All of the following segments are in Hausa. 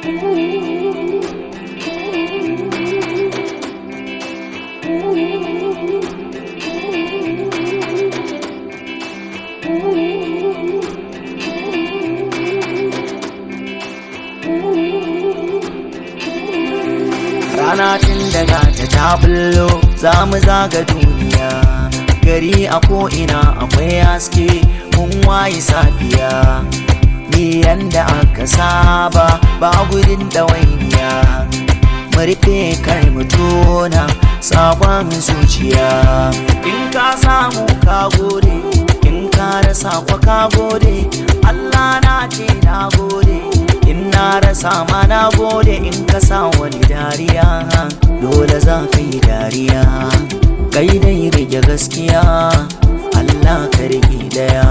rana tun daga ta ta bullo za mu zaga duniya gari a ko'ina akwai haske mun waye safiya ni yanda aka saba ba gudun ɗawainiya mu rufe kar mu tona sabon zuciya in ka samu ka gode in ka rasa kwa ka gode Allah na ce na gode in na rasa ma na gode in ka sa wani dariya dole za ka yi dariya kai dai rage gaskiya Allah ka rage daya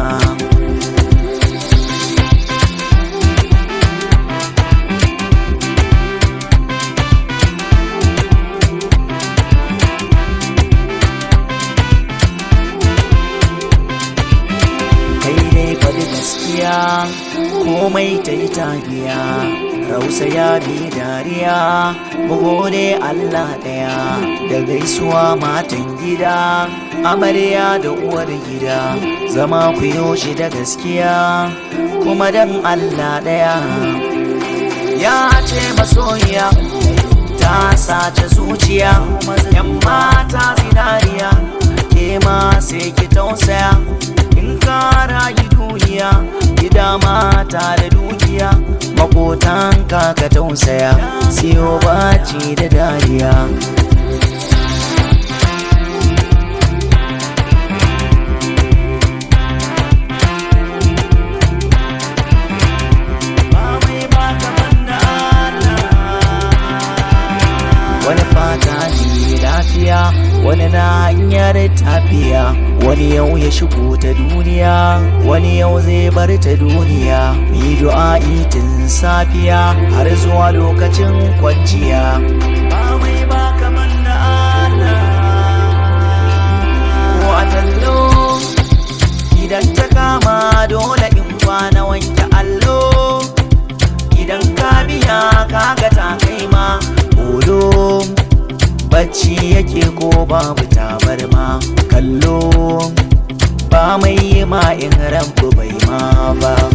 kai dai faɗi gaskiya komai ta yi tafiya rausa ya bi dariya mu gode Allah ɗaya da gaisuwa matan gida amarya da uwar gida zama ku yoshi da gaskiya kuma dan Allah ɗaya ya ce masoyiya ta sace zuciya yan mata zinariya ke ma sai ki tausaya in ka rayu duniya gida mata da dukiya makotan ka ka tausaya siyo baci da dariya Ba mai ba kaman da wani fata ne lafiya wani na hanyar tafiya wani yau ya shigo ta duniya wani yau zai bar ta duniya yi du'a'i tun safiya har zuwa lokacin kwanciya ba mai ba kaman da Allah ko a tallo idan ta kama dole in kwana wanke allo idan ka biya kaga ta kai ma olo bacci yake ko babu tabarma kallo ba mai yi ma in ranku bai ma ba